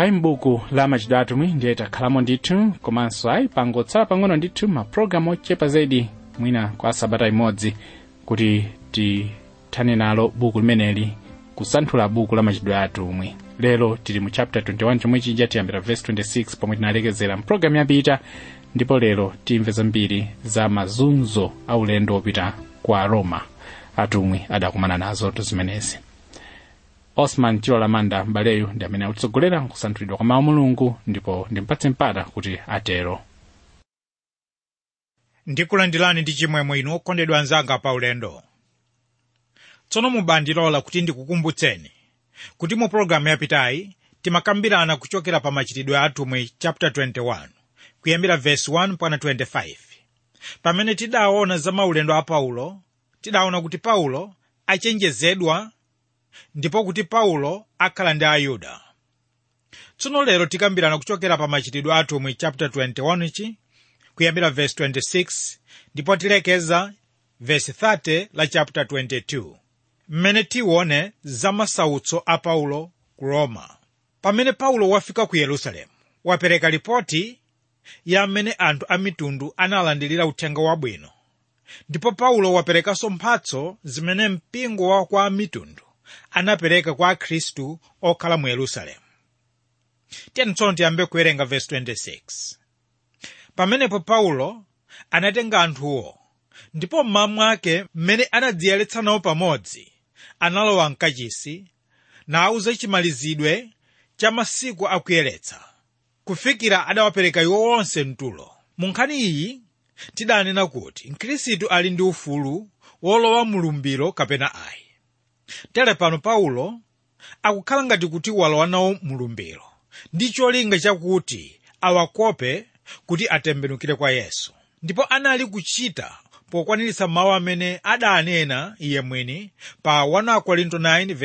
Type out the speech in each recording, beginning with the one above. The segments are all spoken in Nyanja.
ayi m'buku la machitidwe atumwi ndiye takhalamo ndithu komanso ayi pangotsala pang'ono ndithu mapulogalamu ochepa zaidi mwina kwa sabata imodzi kuti tithane nalo buku limeneli kusanthula buku la machitidwe atumwi lero tili mu chapter 21 chomwe chija tiyambira verse 26 pomwe tinalekezera mpulogalamu yapita ndipo lero timve zambiri za mazunzo a ulendo wopita kwa roma atumwi adakumana nazo zimenezi osman chilo lamanda mbaleyu ndi amene akutsogolera kusanthulidwa kwa mawu mulungu ndipo ndimpatse mpata kuti atero ndikulandirani ndi chimwemwe inu okondedwa anzanga pa ulendo tsono mubandilola kuti ndikukumbutseni kuti mu pologalamu yapitayi timakambirana kuchokera pa machitidwe atumwi chapter 21 kuyambira verse 1 mpaka 25 pamene tidaona za maulendo a paulo tidaona kuti paulo achenjezedwa ndipo kuti paulo akhala ndi ayuda tsono lero tikambirana kuchokera pa machitidwe atumwi chapter 21 chi kuyambira verse 26 ndipo tilekeza verse 30 la chapter 22 mmene tione za masautso a paulo ku roma pamene paulo wafika ku yerusalemu wapereka ripoti ya mmene anthu a mitundu analandirira uthenga wabwino ndipo paulo waperekanso mphatso zimene mpingo wa kwa mitundu anapereka kwa akhristu okhala mu yerusalemu tiyeni tsono tiyambe kuwerenga verse 26 pamenepo paulo anatenga anthuwo ndipo mmawa mwake mmene anadziyeretsa nawo pamodzi analowa mkachisi nawuza chimalizidwe cha masiku akuyeretsa kufikira adawapereka iwo onse mtulo mu nkhani iyi tidanena kuti mkhristu ali ndi ufulu wolowa mulumbiro kapena ayi tere pano paulo akukhala ngati kuti walowa nawo mulumbiro ndi cholinga chakuti awakope kuti atembenukire kwa yesu ndipo anali kuchita pokwaniritsa mawu amene adanena iye mwini pa 1 korinto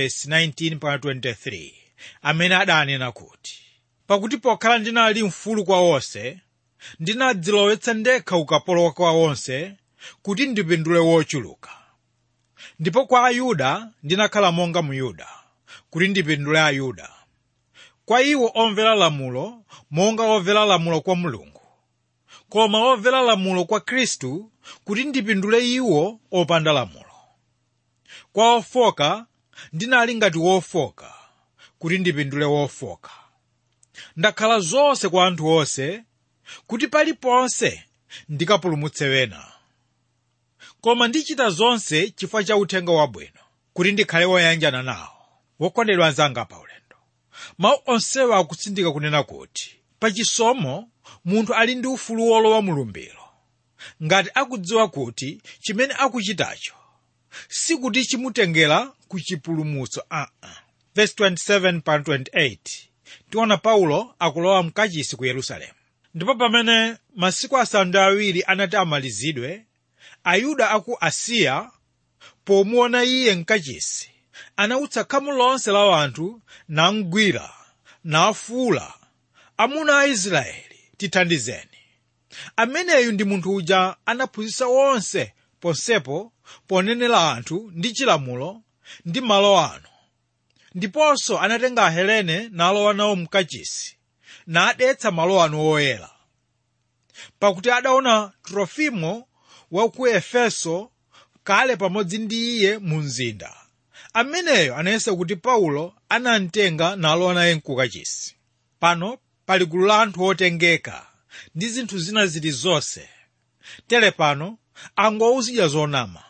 9:19-23 amene adanena kuti pakuti pokhala ndinali mfulu kwa onse ndinadzilowetsa ndekha ukapolo kwa onse kuti ndipindule wochuluka ndipo kwa ayuda ndinakhala monga muyuda kuti ndipindule ayuda kwa iwo omvera lamulo monga omvera lamulo kwa mulungu koma omvera lamulo kwa khristu kuti ndipindule iwo opanda lamulo kwa ofoka ndinali ngati wofoka kuti ndipindule wofoka ndakhala zonse kwa anthu onse kuti paliponse ndikapulumutse wena koma ndichita zonse chifukwa cha uthenga wabwino kuti ndikhale woyanjana nawo wokondedwa anzanga pa ulendo mawu onsewa akutsindika kunena kuti pachisomo munthu ali ndi ufulu wolowa mulumbiro ngati akudziwa kuti chimene akuchitacho sikuti chimutengera ku chipulumutso aa uh -uh. verse 27 pa 28 tiona paulo akulowa mkachisi ku yerusalemu ndipo pamene masiku asanu ndi awiri anati amalizidwe ayuda aku asiya pomuona iye mkachisi anautsa khamu lonse la anthu namgwira nafuula amuna a israeli tithandizeni ameneyu ndi munthu uja anaphunzitsa onse ponsepo ponenera anthu ndi chilamulo ndi malo ano ndiponso anatenga ahelene nalowa nawo mkachisi nadetsa malo ano oyera pakuti adaona trofimo wa ku efeso kale pamodzi ndi iye mu mzinda ameneyo anayesa kuti paulo anamtenga nalowa naye mkukachisi pano pali gulu la anthu otengeka ndi zinthu zina zili zonse tere pano angowuzidya zonama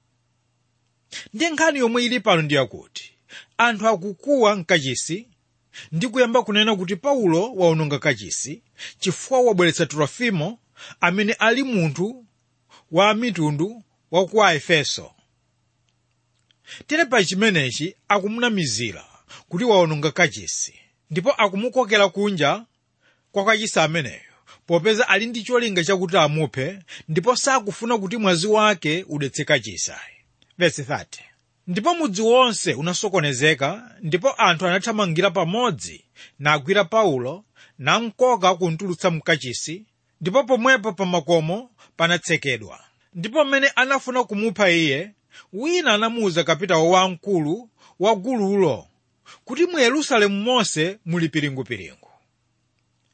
ndi nkhani yomwe ili pano ndi yakuti anthu akukuwa mkachisi ndi kuyamba kunena kuti paulo waononga kachisi chifukwa wabweretsa trofimo amene ali munthu wa mitundu wa ku aefeso tere pa chimenechi akumunamizira kuti waononga kachisi ndipo akumukokera kunja kwa kachisi ameneyo popeza ali ndi cholinga chakuti amuphe ndipo sakufuna kuti mwazi wake udetse kachisi verse 30 ndipo mudzi wonse unasokonezeka ndipo anthu anathamangira pamodzi nagwira paulo namkoka kuntulutsa mkachisi ndipo pomwepo pa makomo panatsekedwa ndipo mmene anafuna kumupha iye wina anamuwuza kapitawo wamkulu wa gululo kuti mu yerusalemu monse muli piringupiringu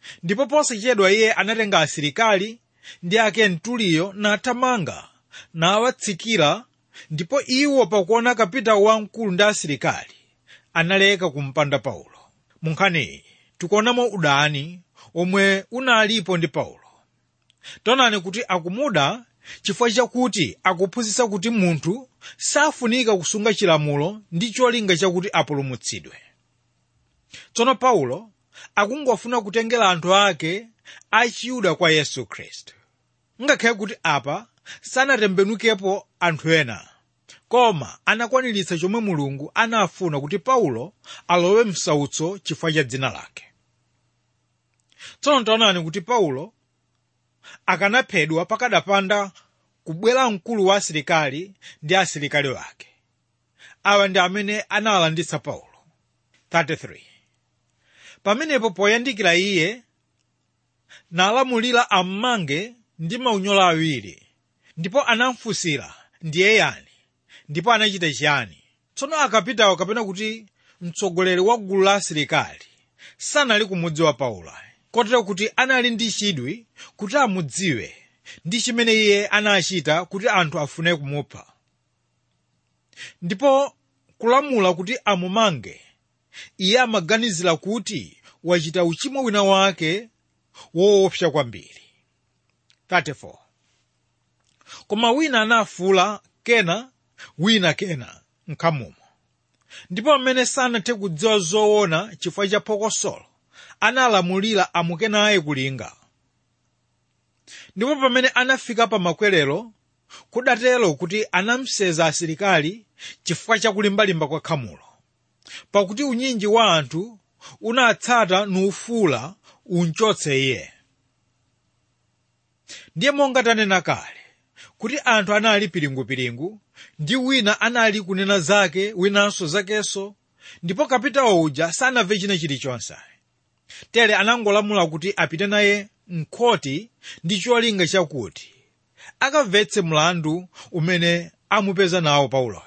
ndipo posachedwa iye anatenga asilikali ndi ake mtuliyo nathamanga nawatsikira ndipo iwo pakuona kapitawo wamkulu ndi asilikali analeka kumpanda paulo mu nkhaniyi tikuonamo udani omwe unalipo ndi paulo taonani kuti akumuda chifukwa chakuti akuphunzitsa kuti munthu safunika kusunga chilamulo ndi cholinga chakuti apulumutsidwe tsono paulo akungofuna kutengera anthu ake achiyuda kwa yesu khristu ngakhale kuti apa sanatembenukepo anthu ena koma anakwaniritsa chomwe mulungu anafuna kuti paulo alowe msautso chifukwa cha dzina lake tsono taonani kuti paulo akanaphedwa pakadapanda kubwera mkulu wa asilikali ndi asilikali wake awa ndi amene analanditsa paulo 33 pamenepo poyandikira iye nalamulira ammange ndi maunyolo awiri ndipo anamfunsira ndiye yani ndipo anachita chiyani tsono akapitawo kapena kuti mtsogoleri wa gulu la asilikali sanali kumudziwa paulo kotero kuti anali ndi chidwi kuti amudziwe ndi chimene iye anachita kuti anthu afune kumupha ndipo kulamula kuti amumange iye amaganizira kuti wachita uchimo wina wake woopsa kwambiri 34 koma wina anafuula kena wina kena mkhamumo ndipo amene sanathe kudziwa zoona chifukwa cha phokosolo analamulira amuke naye kulinga ndipo pamene anafika pa makwerero kudatero kuti anamseza asilikali chifukwa cha kulimbalimba kwa khamulo pakuti unyinji wa anthu unatsata nufuula unchotse iye ndiye monga tanena kale kuti anthu anali piringupiringu ndi wina anali kunena zake winanso zakenso ndipo kapitawo uja sanamve china chilichonse tere anangolamula kuti apite naye mkhoti ndi cholinga chakuti akamvetse mlandu umene amupeza nawo pauloyo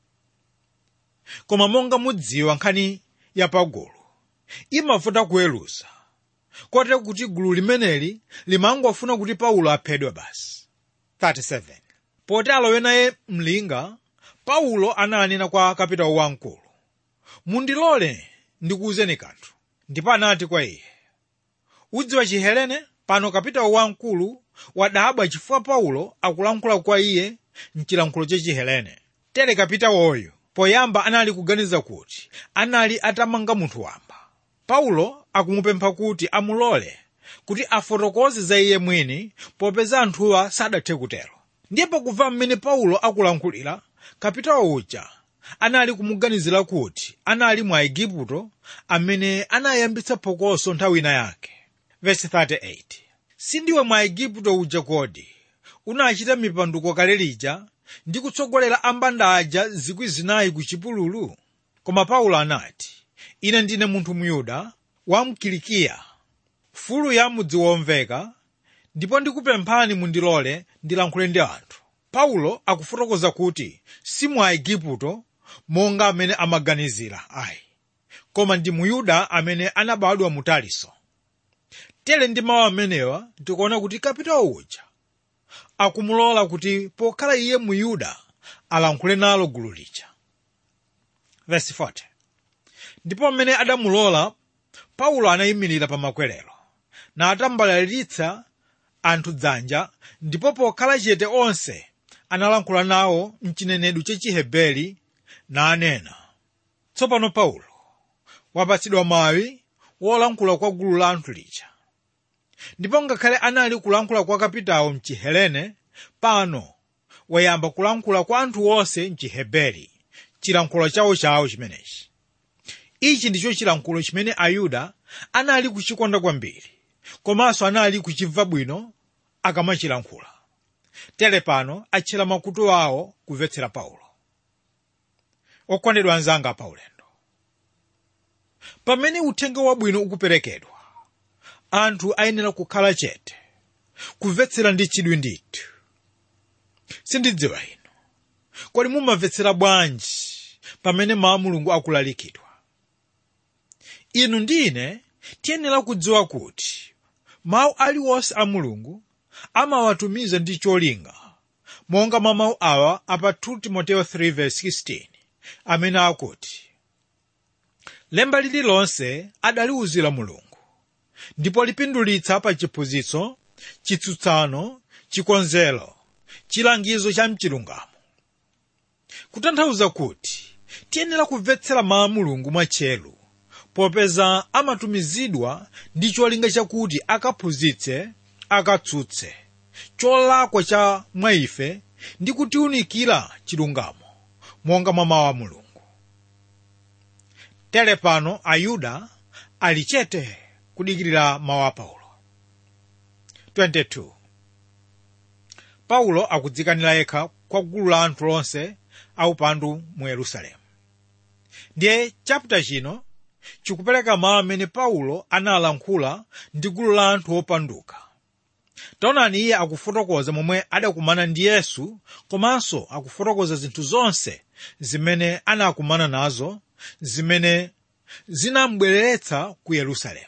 koma monga mudziwa nkhani yapagulu imavuta kuweruza kotero kuti gulu limeneli limangofuna kuti paulo aphedwe basi 37 poti alowe naye mlinga paulo ananena kwa kapitawo wamkulu mundilole ndikuwuzeni kanthu ndipo anati kwa iye udziwa chihelene pano kapitawo wamkulu wadabwa chifukwa paulo akulankhula kwa iye mchilankhulo cha chihelene tere kapitawoyo poyamba anali kuganiza kuti anali atamanga munthu wamba paulo akumupempha kuti amulole kuti afotokoze za iye mwini popeza anthuwa sadathe kutero ndiye pakumva mmene paulo akulankhulira kapitawo uja anali kumuganizira kuti anali mwa igupto amene anayambitsa phokoso nthawi ina yake Verse 38 sindiwe mwa igupto uja kodi unachita mipanduko kale lija ndi kutsogolera ambanda aja zikwi zinayi ku chipululu koma paulo anati ine ndine munthu myuda wa mkilikiya fulu ya mudzi womveka ndipo ndikupemphani mundilole ndilankhule ndi anthu paulo akufotokoza kuti si mwa igupto monga amene amaganizira ayi koma ndi muyuda amene anabadwa mu taliso tere ndi mawu amenewa tikuona kuti kapitawo uja akumulola kuti pokhala iye muyuda alankhule nalo gulu lija Verse 40. ndipo mmene adamulola paulo anayimirira pa makwerero natambalalitsa anthu dzanja ndipo pokhala chete onse analankhula nawo mchinenedwe cha chiheberi nanena tsopano paulo wapatsidwa mawu wolankhula kwa gulu la anthu lija ndipo ngakhale anali kulankhula kwa kapitawo mchihelene pano wayamba kulankhula kwa anthu onse mchiheberi chilankhulo chawochawo chimenechi ichi ndicho chilankhulo chimene ayuda anali kuchikonda kwambiri komanso anali kuchimva bwino akamachilankhula tere pano atchera makutu awo kumvetsera paulo okondedwa anzanga paulendo pamene uthenga wabwino ukuperekedwa anthu ayenera kukhala chete kumvetsera ndi chidwi ndithu sindidziwa inu kodi mumamvetsera bwanji pamene mawu a mulungu akulalikidwa inu ndi ine tiyenera kudziwa kuti mawu aliwonse a mulungu amawatumiza ndi cholinga monga mwa mawu awa apa 2 timoteyo 3:16 amene akuti lemba lililonse adaliwuzira mulungu ndipo lipindulitsa pa chiphunzitso chitsutsano chikonzero chilangizo cha mchilungamo kutanthauza kuti tiyenera kumvetsera mawu a mulungu mwatcheru popeza amatumizidwa ndi cholinga chakuti akaphunzitse akatsutse cholakwa cha mwa ife ndi kutiwunikira chilungamo monga mwa mawu a mulungu tere pano ayuda ali chete kudikirira mawu a paulo 22 paulo akudzikanira yekha kwa gulu la anthu lonse aupandu mu yerusalemu ndiye chapita chino chikupereka mawu amene paulo analankhula ndi gulu la anthu opanduka taonani iye akufotokoza momwe adakumana ndi yesu komanso akufotokoza zinthu zonse zimene anakumana nazo zimene zinamubweretsa ku yerusalemu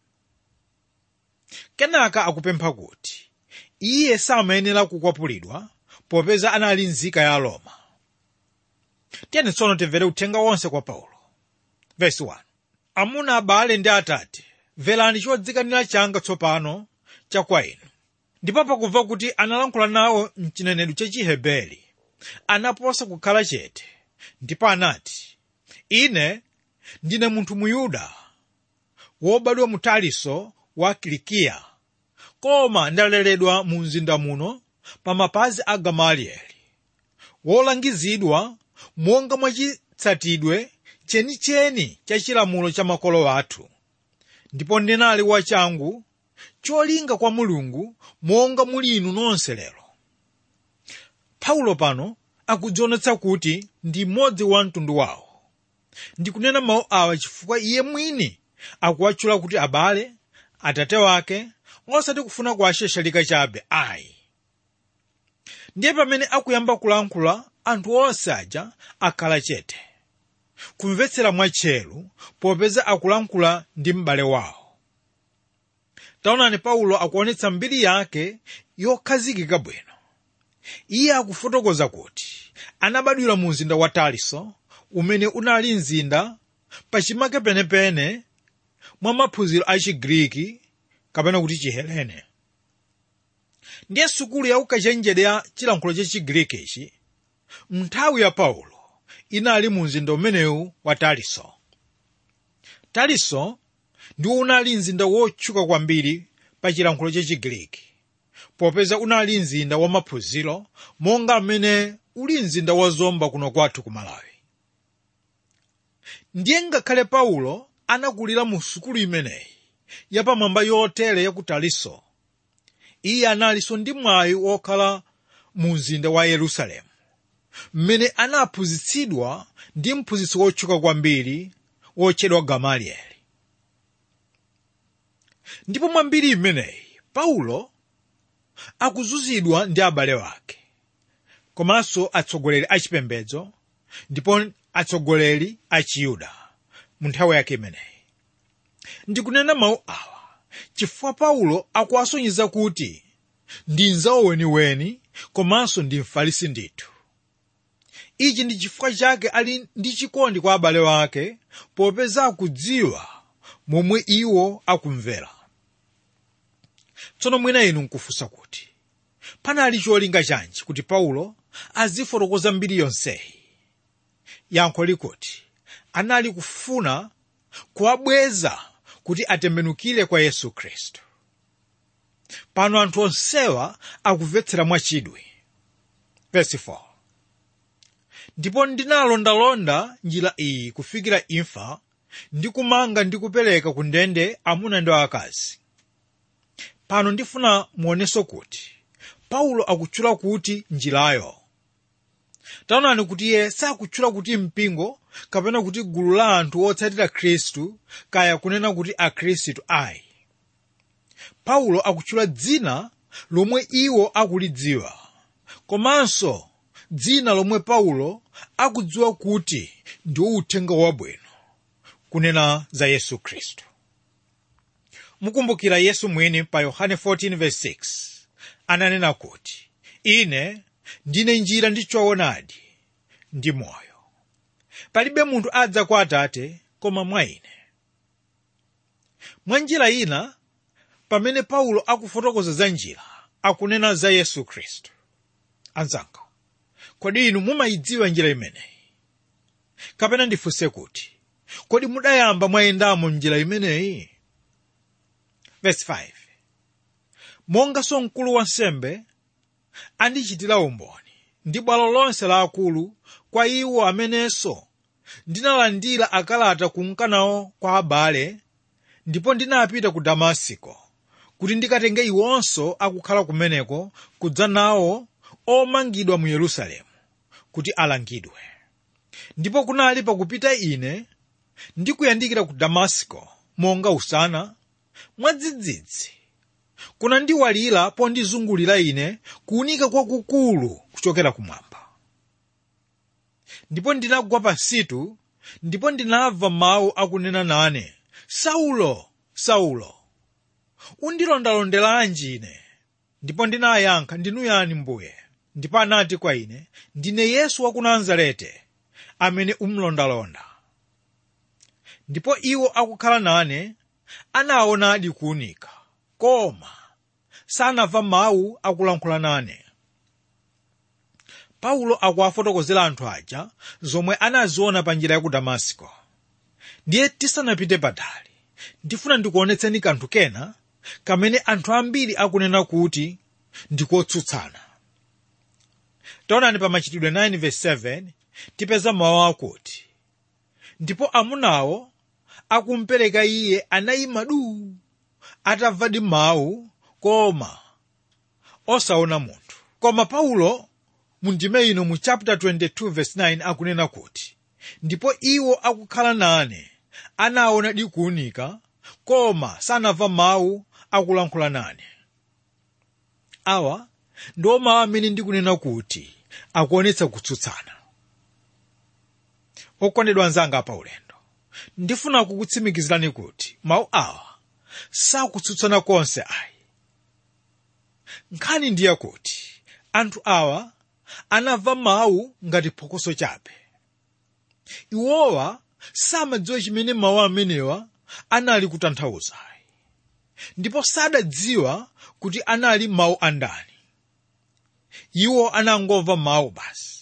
kenaka akupempha kuti iye samayenera kukwapulidwa popeza anali nzika ya roma tiyeni tsono timvere uthenga wonse kwa paulo vesi 1 amuna abale ndi atate mverani chodzikanira changa tsopano cha kwa inu ndipo pakumva kuti analankhula nawo mchinenedwe cha chiheberi anaposa kukhala chete ndipo anati ine ndine munthu muyuda wobadwa mu taliso wa kilikiya koma ndaleredwa mu mzinda muno pa mapazi a gamalieli wolangizidwa monga mwachitsatidwe chenicheni cha chilamulo cha makolo athu ndipo ndinali wachangu cholinga kwa mulungu monga muli inu nonse lero paulo pano akudzionetsa kuti ndi mmodzi wa mtundu wawo ndikunena mawu awa chifukwa iye mwini akuwatchula kuti abale atate wake osati kufuna kuwasheshalika chabe ayi ndiye pamene akuyamba kulankhula anthu onse aja akhala chete kumvetsera mwatcheru popeza akulankhula ndi m'bale wawo taonani paulo akuonetsa mbiri yake yokhazikika bwino iye akufotokoza kuti anabadwira mu mzinda wa taliso umene unali mzinda pachimake penepene mwa maphunziro a chigriki kapena kuti chihelene ndiye sukulu ya ukachenjede ya chilankhulo cha chigriki ichi nthawi ya paulo inali mu mzinda umenewu wa taliso taliso ndiwo unali mzinda wotchuka kwambiri pa chilankhulo cha chigriki popeza unali mzinda wa maphunziro monga mmene uli mzinda wa zomba kuno kwathu ku malawi ndiye ngakhale paulo anakulira mu sukulu imeneyi yapamwamba yotere ya ku taliso iye analinso ndi mwayi wokhala mu mzinda wa yerusalemu mmene anaphunzitsidwa ndi mphunzitsi wotchuka kwambiri wotchedwa gamalieli ndipo mwambiri imeneyi paulo akuzunzidwa ndi abale wake komanso atsogoleri achipembedzo ndipo atsogoleri a chiyuda mu nthawi yake imeneyi ndikunena mawu awa chifukwa paulo akuwasonyeza kuti ndi nzawo weniweni komanso ndi mfarisi ndithu ichi ndi chifukwa chake ali ndi chikondi kwa abale wake popeza akudziwa momwe iwo akumvera tsono mwina inu nkufunsa kuti panali cholinga chanji kuti paulo azifotokoza mbiri yonseyi yankho likuti anali kufuna kuwabweza kuti atembenukire kwa yesu khristu pano anthu onsewa akumvetsera mwachidwi Verse 4. ndipo ndinalondalonda njira iyi kufikira imfa ndi kumanga ndi kupereka ku ndende amuna ndi akazi pano ndifuna muoneso kuti paulo akutchula kuti njirayo taonani kuti iye sakutchula kuti mpingo kapena kuti gulu la anthu otsatira khristu kaya kunena kuti akhristu ayi paulo akutchula dzina lomwe iwo akulidziwa komanso dzina lomwe paulo akudziwa kuti ndiwo uthenga wabwino kunena za yesu khristu mukumbukira yesu mwini pa yohane 14:6 ananena kuti ine ndine njira ndi choonadi ndi moyo palibe munthu adza kwa atate koma mwa ine mwa njira ina pamene paulo akufotokoza za njira akunena za yesu khristu anzanga kodi inu mumayidziwa njira imeneyi kapena ndifunse kuti kodi mudayamba mwayendamo njira imeneyi verse 5 monganso mkulu wa nsembe andichitira umboni ndi bwalo lonse la akulu kwa iwo amenenso ndinalandira akalata kunkanawo kwa abale ndipo ndinapita ku damasiko kuti ndikatenge iwonso akukhala kumeneko kudza nawo omangidwa mu yerusalemu kuti alangidwe ndipo kunali pakupita ine ndikuyandikira ku damasiko monga usana mwadzidzidzi kunandiwalira pondizungulira ine kuwunika kwakukulu kuchokera kumwamba ndipo ndinagwa pansitu ndipo ndinamva mawu akunena nane saulo saulo undilondalondelanji ine ndipo ndinayankha ndinu yani mbuye ndipo anati kwa ine ndine yesu wa ku nazarete amene umlondalonda ndipo iwo akukhala nane anaonadi kuwunika koma sanamva mawu akulankhula nane paulo akuwafotokozera anthu aja zomwe anaziona pa njira ya ku damasiko ndiye tisanapite patali ndifuna ndikuonetseni kanthu kena kamene anthu ambiri akunena kuti ndikotsutsana taonani pa machitidwe 9:7 tipeza mawu akuti ndipo amunawo akumpereka iye anayima duu atamvadi mawu koma osaona munthu koma paulo mu ndime ino mu chapter 22 verse 9 akunena kuti ndipo iwo akukhala nane anaona dikuwunika koma sanamva mawu akulankhula nane awa ndiwo mawu amene ndikunena kuti akuonetsa kutsutsana okondedwa anzanga pa ulendo ndifuna kukutsimikizirani kuti mawu awa sakutsutsana konse ayi nkhani ndiye kuti anthu awa anamva mawu ngati phokoso chabe iwowa samadziwa chimene mawu amenewa anali kutanthauza ndipo sadadziwa kuti anali mawu andani iwo anangomva mawu basi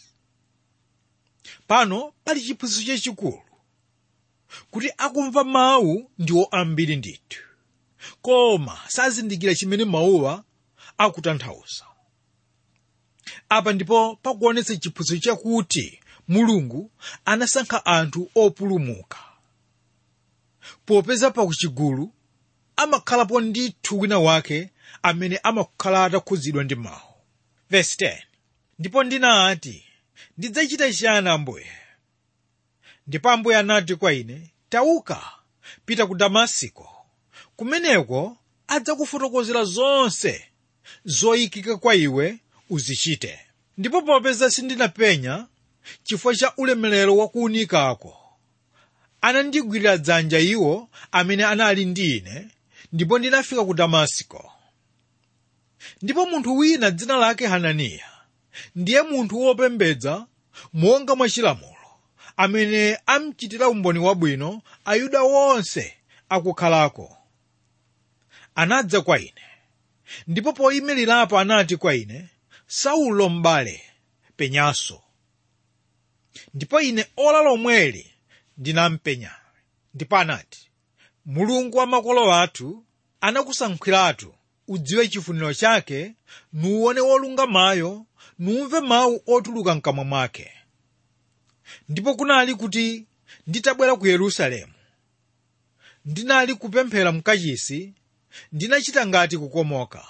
pano pali chiphunzitso chachikulu kuti akumva mawu ndiwo ambiri ndithu koma sazindikira chimene mawuwa akutanthauza apa ndipo pakuonetsa chiphunzitso chakuti mulungu anasankha anthu opulumuka popeza pakuchigulu amakhalapo ndithu wina wake amene amakhala atakhudzidwa ndi mawu verse 10 ndipo ndinati ndidzachita chiyani ambuye ndipo ambuye anati kwa ine tauka pita ku damasiko kumeneko adzakufotokozera zonse zoyikika kwa iwe uzichite ndipo popeza sindinapenya chifukwa cha ulemerero wa kuwunikako anandigwirira dzanja iwo amene anali ndi ine ndipo ndinafika ku damasiko ndipo munthu wina dzina lake hananiya ndiye munthu wopembedza monga mwa chilamulo amene amchitira umboni wabwino ayuda wonse akukhalako anadza kwa ine ndipo poyimirirapo anati kwa ine saulo m'bale penyanso ndipo ine ola lomweli ndinampenya ndipo anati mulungu wa makolo athu anakusankhiratu udziwe chifuniro chake nuwone wolungamayo numve mawu otuluka mkamwa mwake ndipo kunali kuti nditabwera ku yerusalemu ndinali kupemphera mkachisi ndinachita ngati kukomoka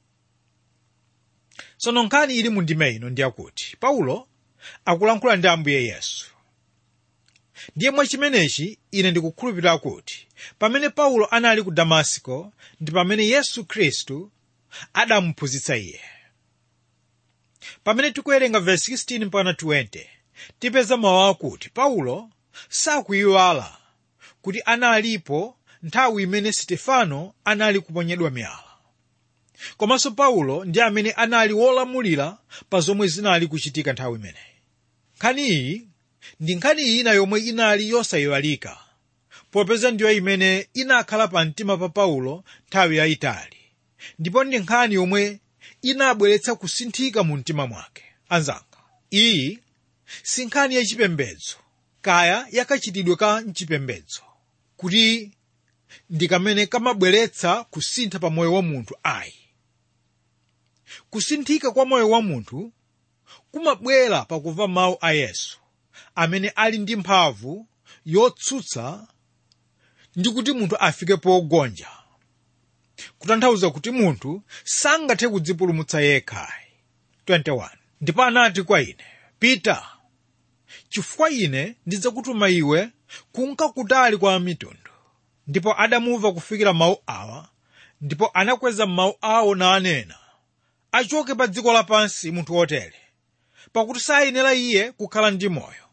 tsono nkhani ili mu ndime ino ndiyakuti paulo akulankhula ndi ambuye yesu ndiye mwachimenechi ine ndikukhulupirira kuti pamene paulo anali ku damasiko ndi pamene yesu khristu adamuphunzitsa iye pamene tikuwerenga verse 16 mpaka 20 tipeza mawu akuti paulo sakuyiwala kuti analipo nthawi imene stefano anali kuponyedwa miyala komanso paulo ndi amene anali wolamulira pa zomwe zinali kuchitika nthawi imeneyi nkhani iyi ndi nkhani ina yomwe inali yosayiwalika popeza ndiyo imene inakhala pa mtima pa paulo nthawi yayitali ndipo ndi nkhani yomwe inabweretsa kusinthika mu mtima mwake anzanga iyi si nkhani yachipembedzo kaya yakachitidwe ka mchipembedzo kuti ndi kamene kamabweretsa kusintha pa moyo wa munthu ayi kusinthika kwa moyo wa munthu kumabwera pakumva mawu a yesu amene ali ndi mphamvu yotsutsa ndi kuti munthu afike pogonja kutanthauza kuti munthu sangathe kudzipulumutsa yekhayi 21 ndipo anati kwa ine pita chifukwa ine ndidzakutuma iwe kunka kutali kwa mitundu ndipo adamumva kufikira mawu awa ndipo anakweza mawu awo nanena achoke pa dziko lapansi munthu wotere pakuti sayenera iye kukhala ndi moyo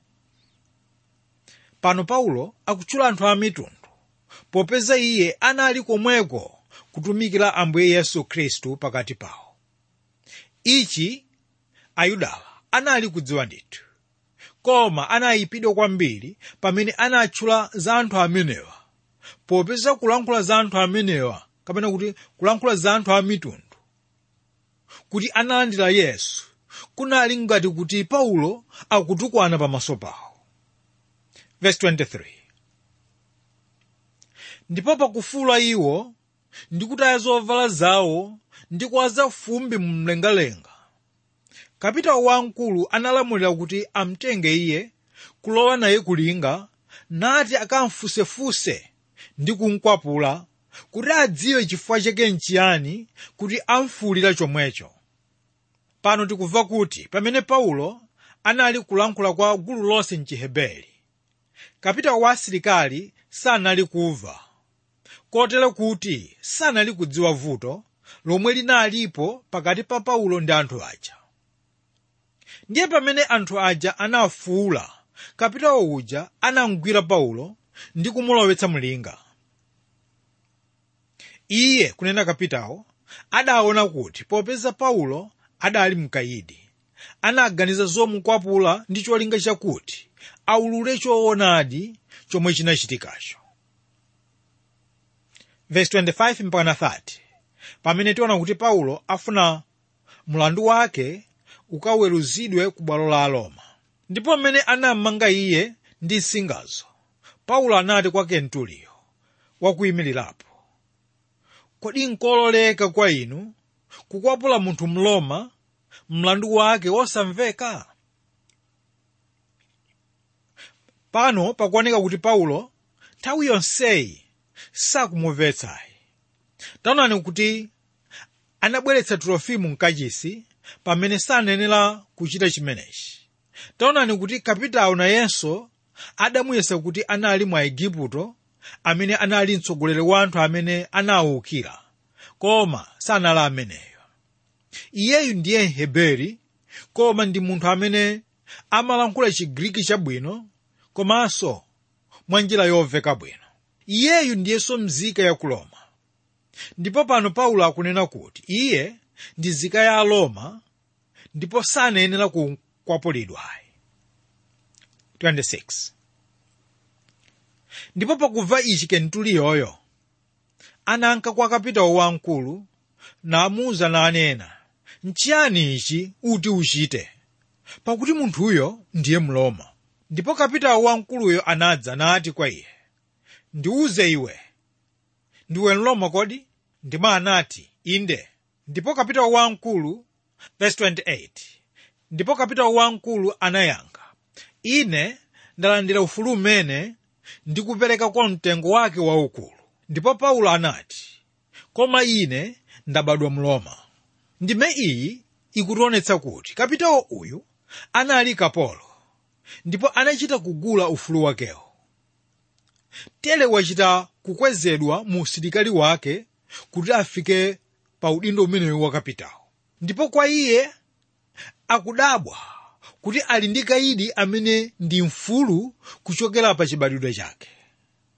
pano paulo akutchula anthu a mitundu popeza iye anali komweko kutumikira ambuye yesu khristu pakati pawo ichi ayudawa anali kudziwa ndithu koma anayipidwa kwambiri pamene anatchula za anthu amenewa popeza kulankhula za anthu amenewa kapena kuti kulankhula za anthu a mitundu kuti analandira yesu kunali ngati kuti paulo akutukwana pamaso pawo verse 23 ndipo pakufuula iwo ndi kutaya zovala zawo ndi kuwaza fumbi mumlengalenga kapitawo wamkulu analamulira kuti amtenge iye kulowa naye kulinga nati akamfusefuse ndi kumkwapula kuti adziwe chifukwa chake nchiyani kuti amfuulira chomwecho pano tikumva kuti pamene paulo anali kulankhula kwa gulu lonse mchiheberi kapitawo wa asilikali sanali kumva kotero kuti sanali kudziwa vuto lomwe linalipo pakati pa paulo ndi anthu aja ndiye pamene anthu aja anafuula kapitawo uja anamgwira paulo ndi kumulowetsa mlinga iye kunena kapitawo adaona kuti popeza paulo adali mkayidi anaganiza zomukwapula ndi cholinga chakuti aulule choonadi chomwe chinachitikacho verse 25 mpaka 30 pamene tiona kuti paulo afuna mlandu wake ukaweruzidwe ku bwalo la aroma ndipo mmene anammanga iye ndi nsingazo paulo anati kwa kentuliyo wakuyimirirapo kodi nkololeka kwa inu kukwapula munthu mloma mlandu wake wosamveka pano pakuoneka kuti paulo nthawi yonseyi sakumumvetsayi taonani kuti anabweretsa trofimu mkachisi pamene sanenera kuchita chimenechi taonani kuti kapitawo nayenso adamuyesa kuti anali mwa igupto amene anali mtsogoleri wa anthu amene anawukira koma sanali ameneyo iyeyu ndiye mheberi koma ndi munthu amene amalankhula chigriki chabwino komanso mwa njira yomveka bwino iyeyu ndiyenso mzika ya ku roma ndipo pano paulo akunena kuti iye ndi nzika ya aroma ndipo sanayenera kukwapulidwayi 26 ndipo pakumva ichi kentuliyoyo ananka kwa kapitawo wamkulu namuwuza nanena nchiyani ichi uti uchite pakuti munthuyo ndiye mloma ndipo kapitawo wamkuluyo anadza nati kwa iye ndiwuze iwe ndiwe mloma kodi ndipo anati inde ndipo kapitawo wamkulu verse 28 ndipo kapitawo wamkulu anayankha ine ndalandira ufulu umene ndikupereka kwa mtengo wake waukulu ndipo paulo anati koma ine ndabadwa mloma ndime iyi ikutionetsa kuti kapitawo uyu anali kapolo ndipo anachita kugula ufulu wakewo tere wachita kukwezedwa mu usilikali wake kuti afike pa udindo umenewu wa kapitawo ndipo kwa iye akudabwa kuti ali ndi kaidi amene ndi mfulu kuchokera pa chibadwidwe chake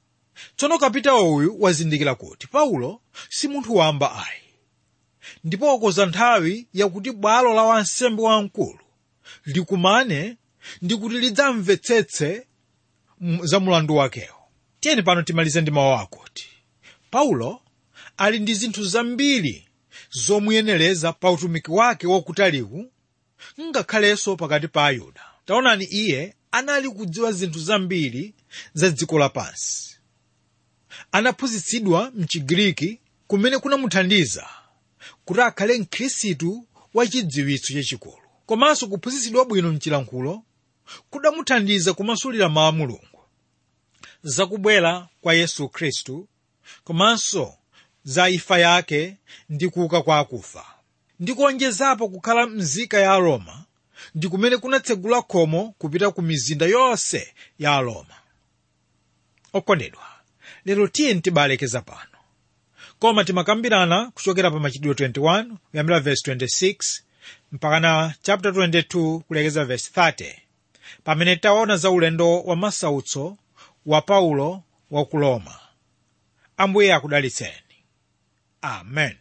tsono kapitawo uyu wazindikira kuti paulo si munthu wamba ayi ndipo wakoza nthawi yakuti bwalo la wansembe wamkulu likumane ndi kuti lidzamvetsetse m- za mulandu wakewo tiyeni pano timalize ndi mawu akuti paulo ali ndi zinthu zambiri zomuyenereza pa utumiki wake wakutaliwu ngakhalenso pakati pa ayuda taonani iye anali kudziwa zinthu zambiri za dziko lapansi anaphunzitsidwa mchigiriki kumene kunamuthandiza kuti akhale mkhristu wa chidziwitso chachikulu komanso kuphunzitsidwa bwino mchilankhulo kudamuthandiza kumasulira mawu a mulungu zakubwera kwa yesu khristu komanso za imfa yake ndi kuuka kwa akufa ndi kuonjezapo kukhala mzika ya aroma ndi kumene kunatsegula khomo kupita ku mizinda yonse ya aroma okondedwa lero tiye tibalekeza pano koma timakambirana kuchokera pa machitidwe 21 kuyambira verse 26 mpaka na chapter 22 kulekeza verse 30 pamene taona za ulendo wa masautso wa paulo wa ku roma ambuye akudalitseni amen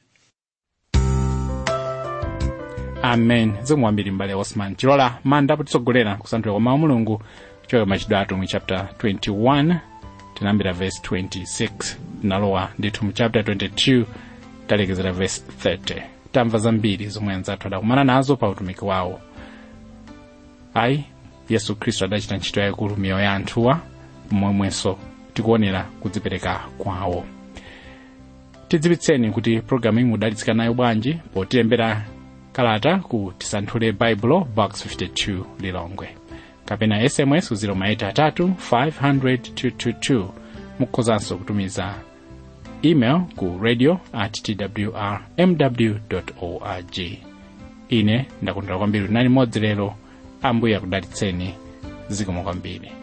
amen zikomo kwambiri mbale osman chilola manda potitsogolera kusanthula kwa mawu mulungu kuchokera machitidwe atumwi chapter 21 tinayambira verse 26 tinalowa ndithu mu chapter 22 talekezera verse 30 tamva zambiri zomwe anzathu adakumana nazo pa utumiki wawo ayi yesu khristu adachita ntchito yayikulu miyoyo ya anthuwa momwenso tikuonera kudzipereka kwawo tidziwitseni kuti programu iyi mudalitsika nayo bwanji potilembera kalata ku tisanthule baibulo box 52 lilongwe kapena sms ku 0maitatu 500 mukhozanso kutumiza email ku radio at twr mw org ine ndakondwera kwambiri nali modzi lero ambuye akudalitseni zikomo kwambiri